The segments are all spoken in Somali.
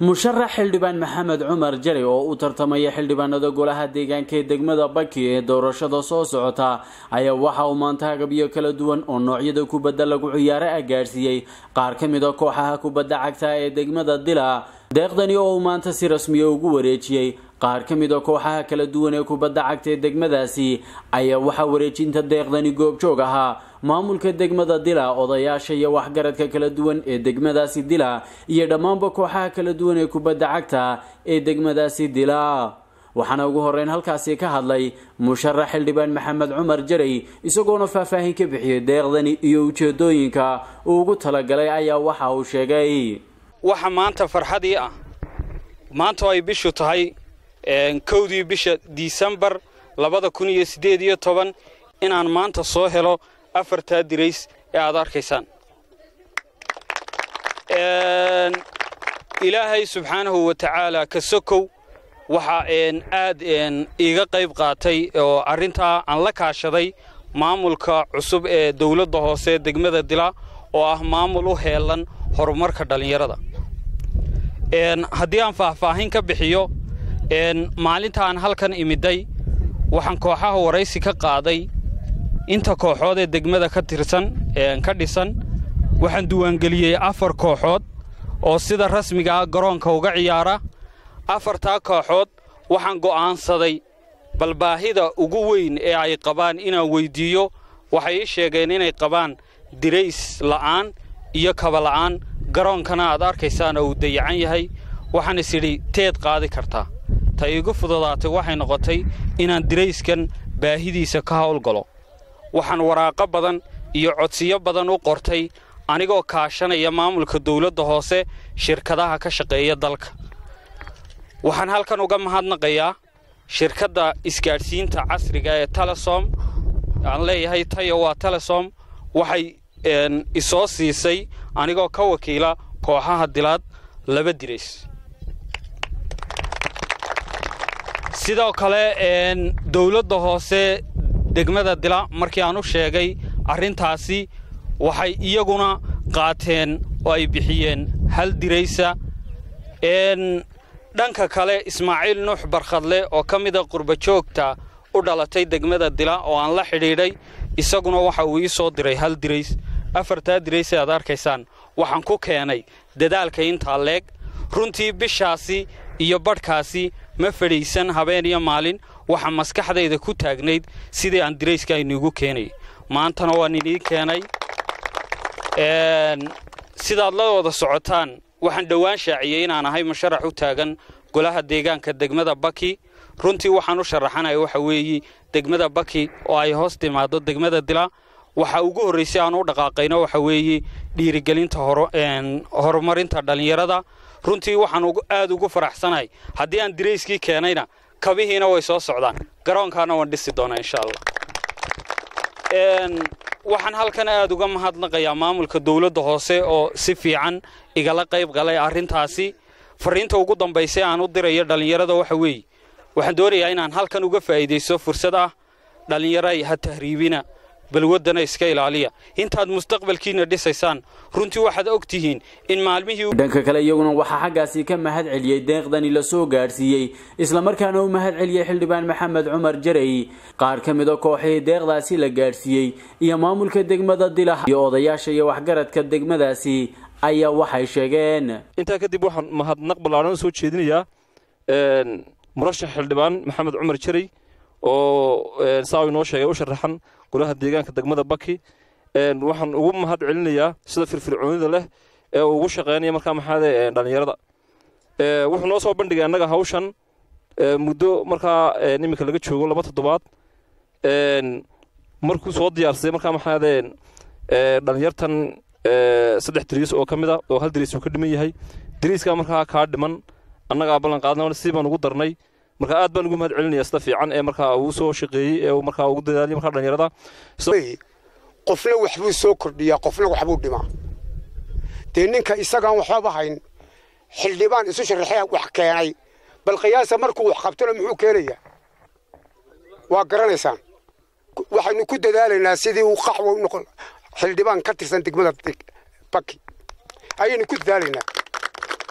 musharax xildhibaan maxamed cumar jari oo u tartamaya xildhibaanada golaha deegaanka ee degmada baki ee doorashada soo socota ayaa waxa uu maanta agabyo kala duwan oo noocyada kubadda lagu ciyaaro ah gaadhsiiyey qaar ka mid a kooxaha kubadda cagta ee degmada dila deeqdani oo uu maanta si rasmiya ugu wareejiyey qaar ka mid a kooxaha kala duwan ee kubadda cagta ee degmadaasi ayaa waxaa wareejinta deeqdani goobjoog ahaa maamulka degmada dila odayaasha iyo waxgaradka kala duwan ee degmadaasi dila iyo dhammaanba kooxaha kala duwan ee kubadda cagta ee degmadaasi dila waxaana ugu horeyn halkaasi ka hadlay musharax xildhibaan maxamed cumar jaray isagoona faahfaahin ka bixiyey deeqdani iyo ujeedooyinka uu ugu talagalay ayaa waxa uu sheegay waxa maanta farxadii ah maanta oo ay bishu tahay kowdii bisha disembar labada kun iyo siddeed iyo toban inaan maanta soo helo afartaa dirays ee aad arkaysaan ilaahay subxaanahu wa tacaala ka sokow waxaa aad iiga qayb qaatay oo arrintaa aan la kaashaday maamulka cusub ee dawladda hoose degmada dila oo ah maamul u heelan horumarka dhallinyarada haddii aan faahfaahin ka bixiyo maalinta aan halkan imiday waxaan kooxaha waraysi ka qaaday inta kooxood ee degmada ka tirsan ka dhisan waxaan diiwaangeliyey afar kooxood oo sida rasmigaa garoonka uga ciyaara afartaa kooxood waxaan go'aansaday bal baahida ugu weyn ee ay qabaan inaan weyddiiyo waxay ii sheegeen inay qabaan dirays la'aan iyo kaba la'aan garoonkana aad arkaysaan oo uu dayacan yahay waxaan is idhi teed qaadi kartaa ta iigu fududaatay waxay noqotay inaan dirayskan baahidiisa ka hawlgalo waxaan waraaqo badan iyo codsiyo badan u qortay anigoo kaashanaya maamulka dawladda hoose shirkadaha ka shaqeeya dalka waxaan halkan uga mahadnaqayaa shirkadda isgaadhsiinta casriga ee telesom aan leeyahay tayo waa telesom waxay isoo siisay anigoo ka wakiila kooxaha dilaad laba dirays sidoo kale dawladda hoose degmada dila markii aan u sheegay arrintaasi waxay iyaguna qaateen oo ay bixiyeen hal diraysa dhanka kale ismaaciil nuux barkhadle oo ka mida qurbajoogta u dhalatay degmada dila oo aan la xidhiidhay isaguna waxa uu ii soo diray hal dirays afartaa dirays ee aad arkaysaan waxaan ku keenay dadaalka intaa leeg runtii bishaasi iyo badhkaasi ma fadhiisan habeen iyo maalin waxaa maskaxdayda ku taagnayd sidii aan dirayska iniigu keenay maantana waan inii keenay sidaad la wada socotaan waxaan dhowaan shaaciyey inaan ahay musharax u taagan golaha deegaanka degmada baki runtii waxaan u sharaxanaya waxa weeye degmada baki oo ay hoos timaado degmada dila waxa ugu horraysay aan u dhaqaaqayno waxa weeye dhiirigelinta horumarinta dhallinyarada runtii waxaan aad ugu faraxsanahay haddii aan dirayskii keenayna kabihiina way soo socdaan garoonkaana waan dhisi doonaa insha allah waxaan halkan aad uga mahadnaqayaa maamulka dawladda hoose oo si fiican igala qayb galay arrintaasi farriinta ugu dambaysay aan u dirayo dhallinyarada waxa weeye waxaan doonayaa inaan halkan uga faa'iidaysto fursad ah dhallinyaray ha tahriibina balwaddana iska ilaaliya intaad mustaqbalkiina dhisaysaan runtii waxaad og tihiin in maalmihii dhanka kale iyaguna waxaa xaggaasi ka mahad celiyey deeqdani la soo gaadhsiiyey islamarkaana u mahad celiyey xildhibaan maxamed cumar jaray qaar ka mid a kooxihii deeqdaasi la gaadhsiiyey iyo maamulka degmada dila iyo odayaasha iyo waxgaradka degmadaasi ayaa waxay sheegeen intaa kadib waxaan mahadnaq ballaaran soo jeedinayaa murashax xildhibaan maxamed cumar jaray oo saa inoo sheegay u sharaxan golaha deegaanka degmada baki waxaan ugu mahad celinayaa sida firfircoonida leh ee uu ugu shaqeynaya markaa maxaade dhallinyarada wuxuu noo soo bandhigay annaga hawshan muddo markaa iminka laga joogo laba toddobaad markuu soo diyaarsaday markaa maxaade dhallinyartan saddex dariis oo ka mid a oo hal dariis uu ka dhiman yahay dariiskaa markaa kaa dhiman annagaa ballan qaadna si baan ugu darnay marka aad baan ugu mahad celinaya sida fiican ee markaa uu soo shaqeeyey ee uu markaa ugu dadaaliyay markaa dhallinyarada qofna waxbuu soo kordhiyaa qofna waxbuu dhimaa dee ninka isagaan waxbaba hayn xildhibaan isu sharaxee wax keenay bal qiyaasa markuu wax qabtona muxuu keenayaa waa garanaysaan waxaynu ku dadaalaynaa sidii uu qaxwa u noqon xildhibaan ka tirsan degmada baki ayaynu ku dadaalaynaa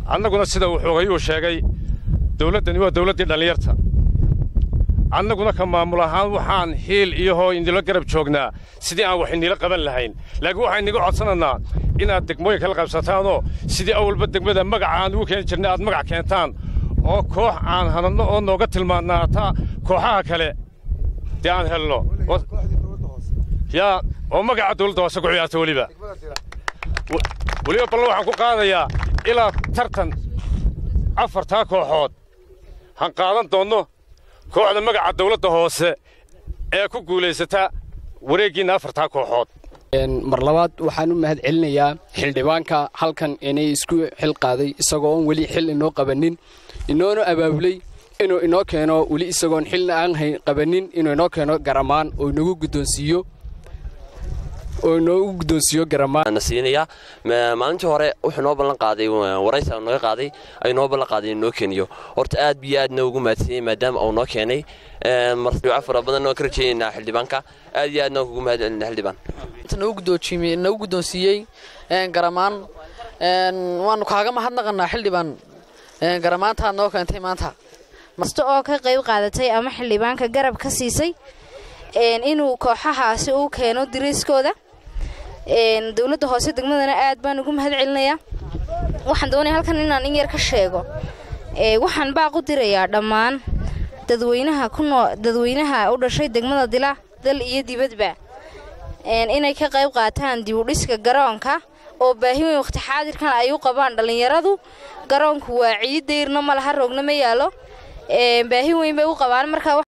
annaguna sida uu xoogayuu sheegay dawladdani waa dawladdii dhallinyarta annaguna ka maamul ahaan waxaan hiil iyo hoo indilo garab joognaa sidii aan wax inila qaban lahayn laakiin waxaan inaga codsanaynaa inaad degmooyinka la qabsataanoo sidii awalba degmada magaca aan ugu keeni jirnay aad magac keentaan oo koox aan hanadno oo nooga tilmaannaataa kooxaha kale dee aan helno yaa oo magaca dawladda hoose ku ciyaarta weliba weliba ballan waxaan ku qaadayaa ilaa tartan afartaa kooxood han qaadan doonno kooxda magaca dawladda hoose ee ku guulaysata wareeggiinna afartaa kooxood mar labaad waxaan u mahad celinayaa xildhibaanka halkan inay isku xil qaaday isagoo oon weli xil inoo qabannin inoona abaabulay inuu inoo keeno weli isagoon xilna aan qabannin inuu inoo keeno garamaan oo inagu guddoonsiiyo oo inoogu guddoonsiiyo garamaan siinaya maalintii hore wuxuu noo ballan qaaday waraysa naga qaaday ayuu noo ballan qaaday inuu noo keeniyo horta aad biyo aadna ugu mahadsiiyey maadaama uu noo keenay marduuco fara badan oo ka rajaynaynaa xildhibaanka aad iyo aadna kugu mahad celinaa xildhibaan nagu guddoonsiiyey garamaan waanu kaaga mahadnaqanaa xildhibaan garamaantaad noo keentay maanta masta oo ka qayb qaadatay ama xildhibaanka garab ka siisay inuu kooxahaasi uu keeno diriiskooda dowladda hoose degmadana aad baan ugu mahad celinayaa waxaan doonaya halkan inaan in yar ka sheego waxaan baaq u dirayaa dhammaan dadweynaha kunoo dadweynaha u dhashay degmada dila dal iyo dibadba inay ka qayb qaataan dib u dhiska garoonka oo baahi weyn wakhti xaadirkan ay u qabaan dhallinyaradu garoonku waa ciid dayrna ma laha roogna ma yaalo baahi weyn bay u qabaan marka